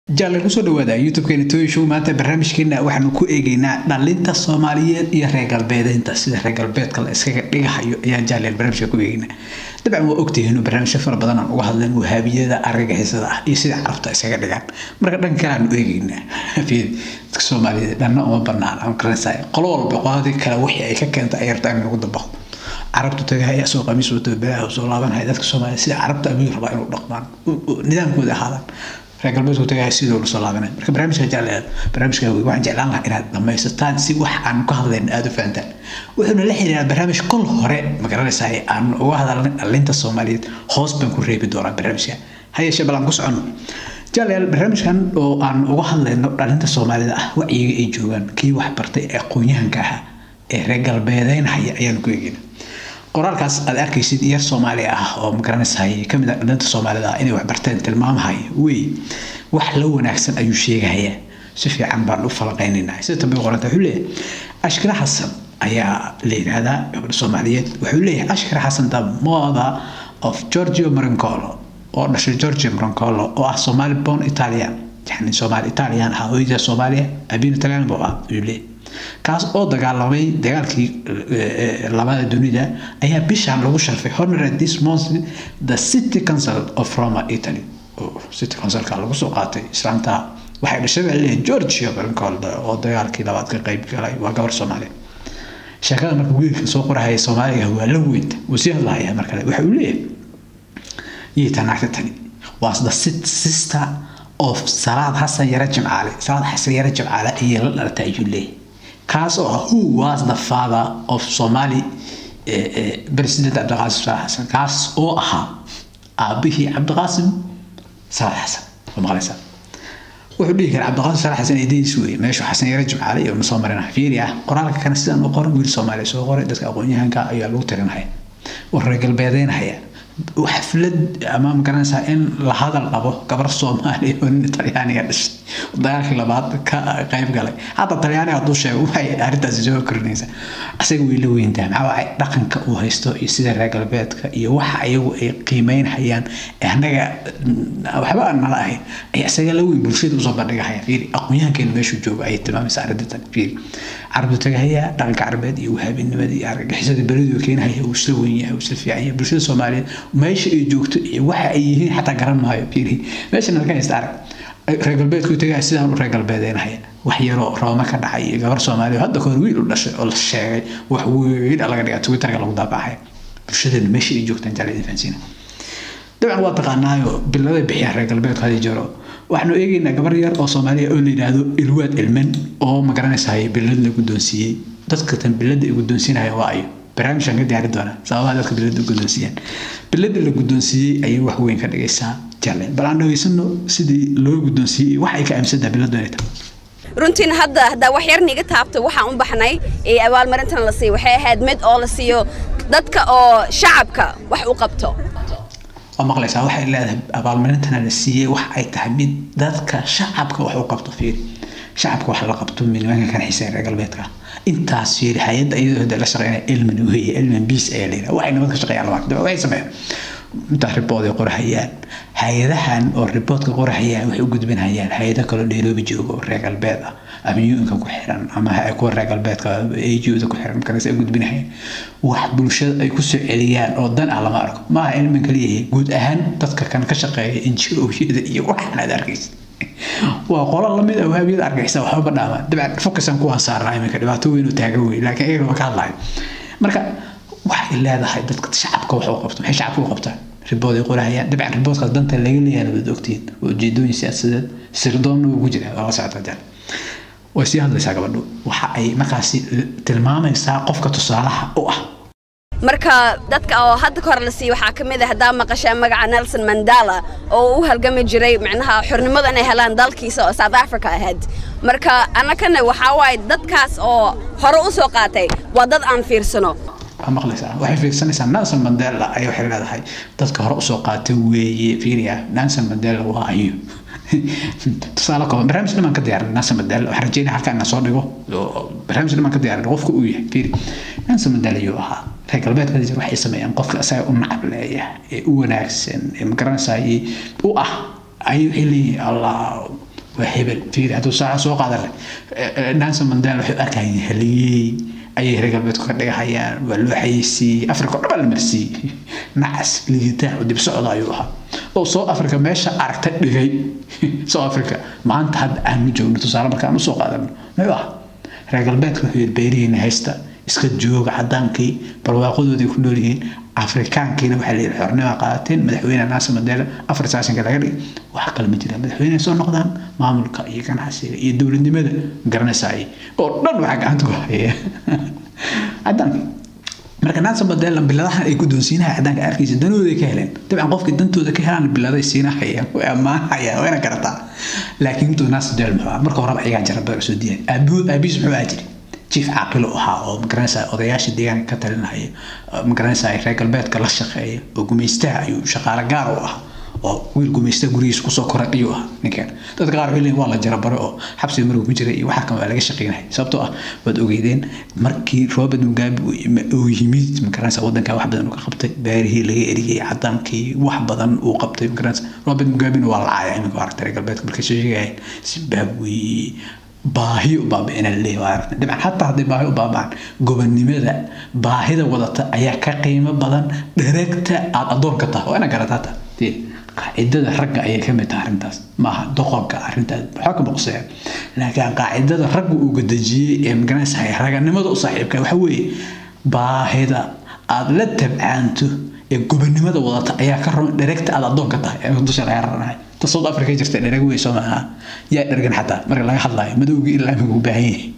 jaalle kusoo dhawaada youtube-keena toy show maanta barnaamijkeena waxaanu ku eegeynaa dhalinta soomaaliyeed iyo reer galbeedeynta sida reer galbeedka la iskaga dhigahayo ayaan jaalleel barnaamijka ku eegeynaa dabcan waa ogtihiin inuu barnaamijyo fara badan aan uga hadleen wahaabiyada argagixisada ah iyo sida carabta iskaga dhigaan marka dhanka kale aanu eegeynaa dadka soomaaliyeed dhanna uma banaan aan garanaysaa qolo walba qoladii kale wixii ay ka keenta ay rabtaa in lagu dabaqo carabtu tagahaya soo qamiis wato balaaha soo laabanhaya dadka soomaaliya sida carabta ayuu rabaa inuu dhaqmaan nidaamkooda ahaadaan reer galbeedku tagahaya sidoo la soo laabanay marka barnaamijka jecleed barnaamijka waxaan jeclaan lahaa inaad dhamaysataan si wax aan ka hadlayna aada u fahantaan wuxuuna la xiriiraa barnaamij kol hore ma garanaysaa aan uga hadalnay dhalinta soomaaliyeed hoos baan ku reebi doonaa barnaamijka hayeeshee bal aan ku socono jaaleel barnaamijkan oo aan uga hadlayno dhalinta soomaalida ah wacyiga ay joogaan kii waxbartay ee aqoon-yahanka ahaa ee reer galbeedeynhaya ayaanu ku eegeyna qoraalkaas aad arkaysid yar soomaali ah oo magaranaysahay kamid a dhalinta soomaalida ah inay waxbarteen tilmaamahaya wey wax la wanaagsan ayuu sheegahayaa si fiican baan u falaqaynaynaa sida dambe qoranta wuxuu leeyahay ashkira xasan ayaa la yidhaahdaa gabadha soomaaliyeed wuxuu leeyahay ashkira xasan the mother of giorgio marancolo oo dhashay giorgio marancolo oo ah somali born italian yani soomaali italian ah hooyada soomaaliya abiin italian buu ah ayuu leeyahay kaas oo dagaalamay dagaalkii labada dunida ayaa bishan lagu sharfay honorary this month the city council of roma italy city councilka lagu soo qaatay islaanta waxay dhashay baa leeyahay georgia barancold oo dagaalkii labaad ka qayb galay waa gabar soomaaliya sheekada marka wiilka soo qorahaya soomaaliga waa la weynta wuu sii hadlahaya mar kale waxa uu leeyahay yiita naagta tani was the sister of salaad xasan yare jimcaale salaad xasan yare jimcaale ayay la dhalatay ayuu leeyahay kaas oo ah who was the father of somali president cabdiqaasim salaad xasan kaas oo ahaa aabihii cabdiqaasim salaad xasan waa maqlaysaa wuxuu dhihi kara cabdiqaasim salaad xasan eedadiis weeye meeshu xasan yare jimcaale iyo soo marina fiiri ah qoraalka kana sidaan u qoran wiil soomaaliya soo qoray dadka aqoon-yahanka ayaa lagu tirinhaya oo reer galbeedeynhaya xaflad ama magaranaysaa in la hadal qabo gabar soomaaliya oo nin talyaaniga dhashay dagaalkii labaad ka qayb galay hadda talyaaniga hadduu sheego waxay arrintaasi soo korinaysaa asaga way la weyntaa maxaa waay dhaqanka uu haysto iyo sida reer galbeedka iyo waxa ayagu ay qiimeynhayaan annaga waxba aan nala ahayn ay isaga la weyn bulshada usoo bandhigahayaan fiiri aqoon-yahankeena meeshuu joogo ayay tilmaamaysaa arrintan fiiri carabtu tagahaya dhaqanka carabeed iyo wahaabinimada iyo argagixisada beridu keenahaya uu isla weyn yahay uu isla fiican yahay bulshada soomaaliyeed meesha ay joogto iyo waxa ay yihiin xataa garan maayo fiiri meeshan halka haysta arag reer galbeedku tagaya sidaan u reer galbeedeynahaya wax yaroo rooma ka dhacay iyo gabar soomaaliya hadda kahor wiil u dhashay oo la sheegay wax weyn laga dhigaa twitterka lagu daabacaya bulshadeena meesha ay joogtaan jaalidin fahansiina dabcan waa taqaanaayo biladay bixiyaan reer galbeedku hadii jiro waxaanu eegaynaa gabar yar oo soomaaliya oo la yidhaahdo ilwaad ilmen oo magaranaysahay bilad la guddoonsiiyey dadka tan bilada ay guddoonsiinaya waa ayo barnaamijkan ka diyaari doonaa sababaha dadka bilada guddoonsiiyaan bilada la guddoonsiiyey ayay wax weyn ka dhigaysaa jalle bal aan dhageysano sidii loo guddoonsiiyey wax ay ka aaminsantaha biladu inay tahay runtiin hadda haddaa wax yar niga taabto waxaan u baxnay ee abaalmarintan la siiyo waxay ahayd mid oo la siiyo dadka oo shacabka wax u qabto waa maqlaysaa waxay leedahay abaalmarintana la siiyey wax ay tahay mid dadka shacabka wax u qabto fiiri shacabka wax la qabto nimanka kan xiiseen reer galbeedka intaas fiiri hay-adda iyadoo hada la shaqeynaya elman weeye elman beas ayaa la yidhaha waxay nimanka shaqeeyaan lama waxay sameeyaan intaa ribood ay qorahayaan hay-adahan oo riboodka qorahayaan waxay u gudbinayaan hay-ado kaloo nairobi joogo oo reer galbeed ah ama un-ka ku xiran ama kuwa reer galbeedka ajuda ku xiran markaas ay gudbinayaan wax bulshada ay kusoo celiyaan oo dan ah lama arko maaha ilman kaliyahay guud ahaan dadka kan ka shaqeeya injirooyada iyo waxaan aad arkaysa waa qolo lamid ah wahaabiyada argaysa waxba dhaamaan dabcan focusan kuwaan saarnaa iminka dhibaato weyn oo taagan wey laakiin iyaga waa ka hadlayo marka waxay leedahay dadka shacabka wax u qabto maxay shacabka u qabtaan ribood ay qorahayaan dabcan riboodkaas danta laga leeyahay waad ogtihiin waa ujeedooyin siyaasadeed sirdoonna ugu jira waa la socota jaan way sii hadlaysaa gabadhu waxa ay markaasi tilmaamaysaa qofka tusaalaha u ah marka dadka oo hadda kahor la siiyo waxaa ka mid ah haddaa maqashaa magaca nelson mandela oo u halgami jiray micnaha xornimada inay helaan dalkiisa oo south africa ahayd marka annakana waxaa waaye dadkaas oo hore u soo qaatay waa dad aan fiirsano waa maqlaysaa waxay fiirsanaysaa nelson mandela ayay waxay leedahay dadka hore usoo qaatay weeye fiiriya nelson mandela waa ayo tusaale kooban barnaamij dhiman ka diyaarin nelson mandela waxaan rajeynaya halkaa ina soo dhigo barnaamij dhiman ka diyaarin qofka uu yahay fiiri nelson mandela ayuu ahaa reer galbeedka jir waxay sameeyaan qofka asaga u nacab leeyahay ee u wanaagsan ee magaranaysaa u ah ayay waxay leeyihiin allah waa hebel fiiri hadduu saaca soo qaadan leh nanson mandela waxay u arkayeen haliyey ayay reer galbeedku ka dhigahayaan waa loo xayeysiiyey africa oo dhan baa la marsiiyey nacas ligitaan oo dib socda ayuu ahaa oo south africa meesha aragta dhigay south africa maanta hadda aanu joogno tusaale markaan usoo qaadano muxuu ah reer galbeedka wuxuu yidhi beerihiina haysta iska jooga cadaankii barwaaqadoodii ku nool yihiin afrikaankiina waxaa la yidhi xornima qaateen madaxweyne naasa mandela afar saasanka laga dhigay wax kale ma jiraan madaxweyne soo noqdaan maamulka iyo ganacsiga iyo dowladnimada garanaysaay oo dhan waxaa gacanta ku haya cadaanka marka naasa mandela biladahan ay guddoonsiinaha cadaanka arkaysa danooday ka heleen dabcan qofkii dantooda ka helaan biladay siinahayaan way ammaanhayaan wayna garataa laakiin intuu naasa mandela muxuu ah marka horeba ayagaa jaraba usoo diyaay aabihiis muxuu ahaa jiri jief caaqilo ahaa oo magaranaysa odayaasha deegaanka ka talinaya magaranaysa reer galbeedka la shaqeeya oo gumaystaha ayuu shaqaale gaar u ahaa oo wiil gumaysta gurigiisa kusoo koray ayuu ahaa ninkan dadka qaar waxay leeyihin waa la jarabaro oo xabsiga markuu ku jiray iyo waxa kan waa laga shaqeynaya sababtoo ah waad ogeydeen markii robert mugabe uu yimid magaranaysa wadanka wax badan uu ka qabtay baarihii laga eriyey cadaankii wax badan uu qabtay magaranaysa robert mugabena waa la caaya iminka aragtay reer galbeedka markay soo sheegayeen zimbabwe baahi u baabi'ina leeyahay dhibcan xataa hadday baahi u baaba'an gobonnimada baahida wadata ayaa ka qiimo badan dhareegta aad addoonka tahay waa ina garataata qaacidada ragga ayay ka mid tahay arrintaas maaha doqonka arrintaas waxaa ka boqsaya laakiin qaacidada ragga uu gadajiyey ee magaranaysa raganimada u saaxiibka waxa weeye baahida aad la tabcaanto ee gobonnimada wadata ayaa ka roon dhareegta aad addoonka tahay dusha laga raranahay ta south africa jirta dhereg wey soo maaha yaa dhergan xataa marka laga hadlayo madowgii ilaa imika u baahan yahay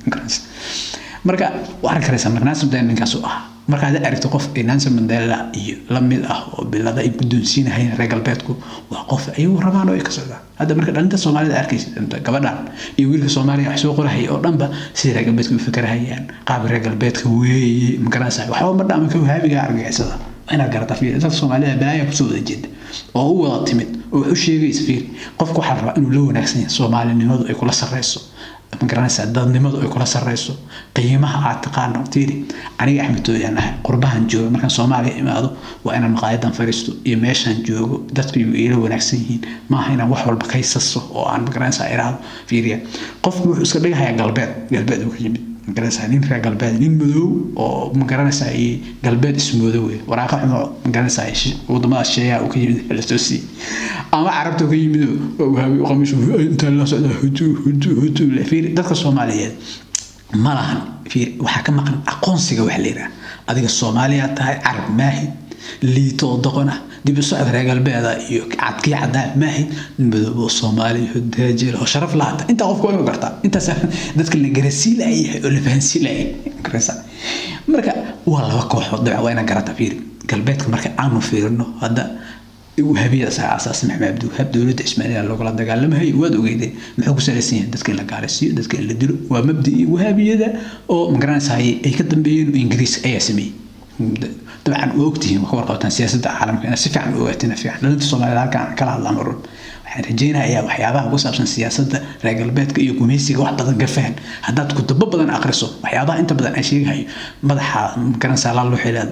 marka waxaan karaysaa marka nansen mandela ninkaas u ahaa marka hadda aragto qof nansen mandela iyo la mid ah oo bilada ay guddoonsiinahayeen reer galbeedku waa qof ayagu rabaan oo ay ka socdaan hadda marka dhalinta soomaalida arkaysa gabadhan iyo wiilka soomaaliya wax soo qorahaya oo dhanba sidai reer galbeedka u fikerahayaan qaabka reer galbeedka weeye magaranaysa waxba ma dhaama ka wahaabiga argagixisada inaad garataa fiir dadka soomaalida balaaya kusoo wada jeeda oo u wada timid oo wax u sheegaysa fiir qofka waxaa rabaa inuu la wanaagsan yahay soomaalinimadu ay kula sarreyso ma garanaysaa dadnimadu ay kula sarreyso qiimaha aad taqaano fiiri aniga axmed tooyaan ahay qurbahan jooga markaan soomaaliya imaado waa inaan maqaayadan fariisto iyo meeshaan joogo dadku ila wanaagsan yihiin maaha inaan wax walba kaysaso oo aan ma garanaysaa iraahdo fiiriya qofku wuxuu iska dhigahayaa galbeed galbeed uu ka yimid magaranaysaa nin reer galbeed nin madow oo magaranaysaa galbeed ismoodo wey waraaqa xumo magaranaysaa wadamada sheeyaa uu ka yimid lasoo siiyey ama carabta ka yimid wahaabi qamiis intaa la socda hutu hutu hutu fiir dadka soomaaliyeed ma lahan fiir waxaa ka maqan aqoonsiga wax la yidhaha adiga soomaaliya tahay carab maahid liito oo doqon ah dib u socod reer galbeeda iyo cadkii cadaan maahid madoobo soomaali daajeel oo sharaf lahata intaa qofku waa inuu gartaa intaas dadka la garasii layahay oo la fahansii layay marka waa laba kooxood dabcan waa inaan garata fiiri galbeedka marka aanu fiirino hadda wahabiyada asaga asaasi maxamed abdiwahaab dowladda ismaaciila loogala dagaalamahay waad ogeydeen muxuu ku salaysan yahay dadka in la gaalaysiiyo dadka in la dilo waa mabdii wahabiyada oo magaranaysaay ay ka dambeeyeen ingiriis ayaa sameeyey dabcan waa ogtihiin waa ka warqabtaan siyaasadda caalamka inaad si fiican u ogaatina fiican dhalinta soomaalida halkaan kala hadlaan marun waxaan rajeynayaa waxyaabaha ku saabsan siyaasadda reer galbeedka iyo gumaysiga wax badan ka fahan haddaad kutubo badan akhriso waxyaabaha inta badan aan sheegahayo madaxa garanaysaa laa luxileed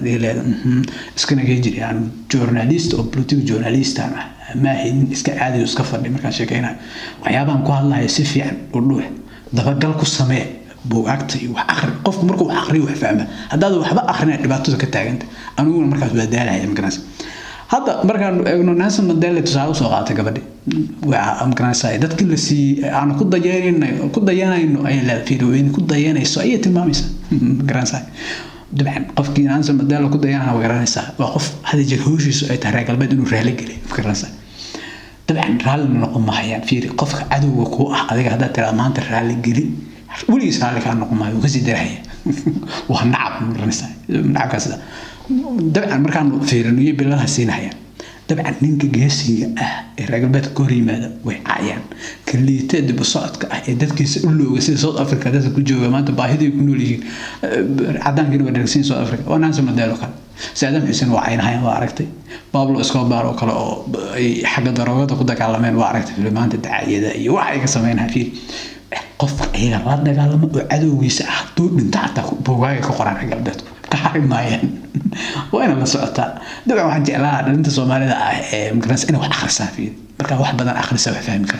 iskana gee jiri aan journalist oo political journalistan ah maahi nin iska caadiyo iska fadhi markaan sheekeynayo waxyaabahan ku hadlahayo si fiican u dhuux dabagal ku samee buugaagta iyo wax akhri qofku markuu wax akhriyo wax fahma haddaad waxba akhrina dhibaatada ka taaganta aniguna markaas waa daalahaya magaranaysa hadda markaan eegno nansen mandela tusaale usoo qaatay gabadhi waa magaranaysaa dadkii la siiyey aan ku dayanayno ku dayanayno ayay leedahay fiirweyn ku dayanayso ayay tilmaamaysaa magaranaysaa dabcan qofkii nansen mandela ku dayanaya waa garanaysaa waa qof hada jeer hawshiisu ay tahay reer galbeed inuu raali geliy magaranaysaa dabcan raallina noqon mahayaan fiiri qofka cadowga kuu ah adiga haddaad tiraa maanta raali geli weligiis raalli kaa noqon maayo wuu kasii darahaya waa nacab magaranaysaa nacabkaas dabcan markaan fiirino iyo biladaha siinahayaan dabcan ninka geesiga ah ee reer galbeedka ka hor yimaada way caayaan kaliita dib u socodka ah ee dadkiisa u looga sida south africa dadka ku jooga maanta baahiday ku nool yihiin cadaankiina waa dhargsiin south africa waa nansen mandela kale saadam xuseen waa caynahayaan waa aragtay pablo escobar oo kale oo ay xagga daroogada ku dagaalameen waa aragtay filimaanta dacaayada iyo wax ay ka sameynayaan fiir qofka iyaga la dagaalamo oo cadowgiisa ah hadduu dhinto xataa bogaaga ka qoraan reer galbeedku ka xari maayaan waa ina la socotaa dabcan waxaan jeclaa dhalinta soomaalida ah ee magaranaysa inay wax akhrisaa fiir markaa wax badan akhrisa wax fahmi kartaa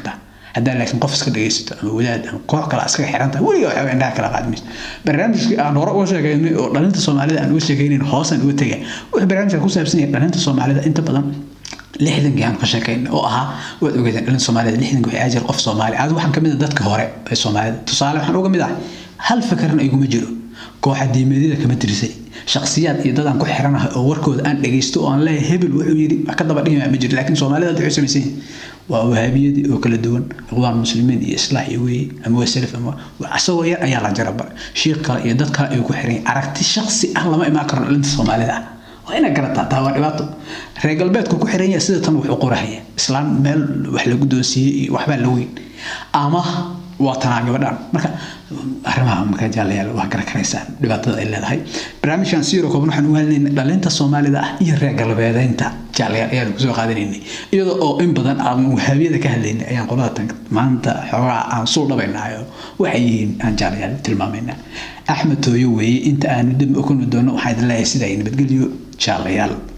haddaa laakiin qof iska dhegaysato ama wadaad ama koox kale iskaga xiran tahay weliga waxba indhaha kala qaadmayso barnaamijkii aan hore uga sheegaynay oo dhalinta soomaalida aan uga sheegaynayn hoosaan uga tegay wuxuu barnaamijka ku saabsan yahay dhalinta soomaalida inta badan lixdankii aan ka sheekayn oo ahaa waad ogeedeen dhalin soomaalida lixdanki waxay ajir qof soomaali aad waxaan kamid a dadka hore ee soomaalida tusaale waxaan uga mid ahay hal fakarna iguma jiro kooxa diimeedyada kama tirsay shakhsiyaad iyo dad aan ku xiranahay oo warkooda aan dhegaysto oo aan leeyahay hebel wuxuu yidhi wax ka daba dhigaya ma jiro laakiin soomaalida waxay samaysan yihin waa wahaabiyadii oo kala duwan iqwaan muslimiin iyo islaax iyo weeye ama waa salaf ama isagoo yar ayaa la jaraba shiikh kale iyo dad kale ay ku xiran aragti shakhsi ah lama imaan karo dhalinta soomaalida ah waa inaad garataa taa waa dhibaato reer galbeedku ku xiran yahay sida tan wuxuu qorahaya islaan meel wax lagu doonsiiyey iyo waxbaa la weyn ama waa tanaa gabadhaan marka arrimaha markaa jaalayaal waa garan karaysaan dhibaatada ay leedahay barnaamijkan siiro kooban waxaan uga hadlaynay dhalinta soomaalida ah iyo reer galbeedeynta jaalayaal ayaan kusoo qaadanaynay iyadoo oo in badan aan wahaabiyada ka hadlaynay ayaan qolada tan maanta xoogaa aan suu dhabaynayo waxay yihiin aan jaalayaal tilmaamaynaa axmed tooyo weeye inta aanu dib u kulmi doono waxaan idin leeyahay sida ay nabadgelyo jaalayaal